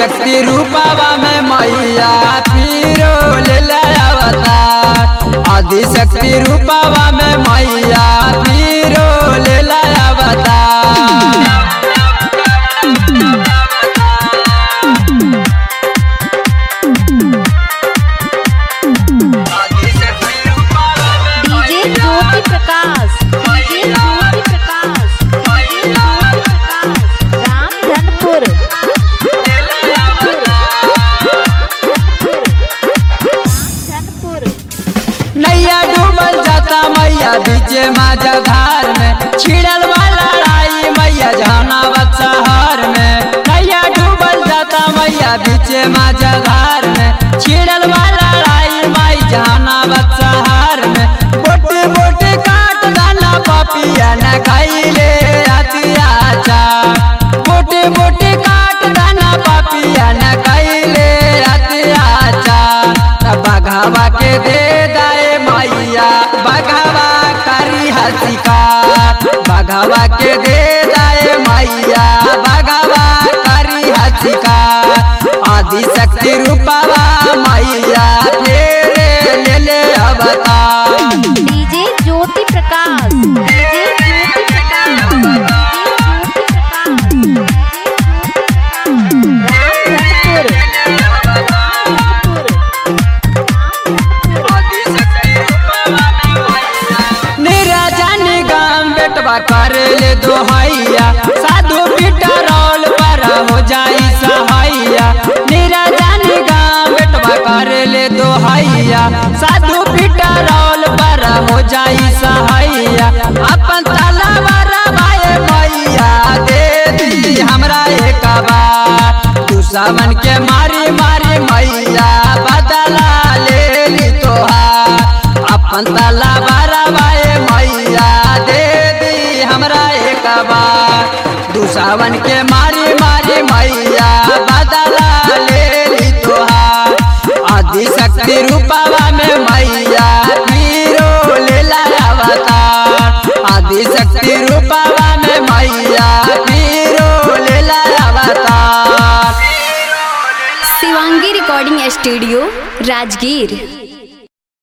शक्ति रूपावा में मैया पीरो ले अवतार आदि शक्ति रूपावा में मैया पीरो ले अवतार DJ Jyoti Prakash DJ Jyoti Prakash DJ Jyoti Prakash Ramdhanpur Ramdhanpur नैया डूबल जाता मैया बीचे माझा धार में छिड़ल वाला लड़ाई मैया जहानाबाद शहर में नैया डूबल जाता मैया बीचे माझा धार में छिड़ल वाला लड़ाई माई जहानाबाद शहर में बोटे बोटे काट दाना पपिया न खाइले अतिया बोटे बोटे काट दाना पपिया न खाइले अतिया बघावा के दे दाए मैया बघावा करी हसिका बघावा के दे दाए मैया बघावा करी हसिका आदि शक्ति रूपावा मैया तेरे ले ले अवतार DJ Jyoti Prakash DJ Jyoti Prakash DJ Jyoti Prakash Ramdhanpur निराजन गाम बेटवा कर ले दोहैया साधु पीटा रोल पर हो जाई सहाइया निराजन गाम बेटवा कर ले दोहैया साधु पीटा रोल पर हो जाई सहाइया अपन तलवार भाई मैया दे दी हमरा एक बार दुश्मन के मारी मारी मैया बदला ले ली तोहार अपन तला बाराबाए मैया दे दी हमरा एक बार दुसावन के मारी मारी मैया बदला ले ली तोहार आदि शक्ति रूपावा में मैया पीरो ले अवतार आदि शक्ति रूपावा में मैया पीरो ले अवतार शिवांगी रिकॉर्डिंग स्टूडियो राजगीर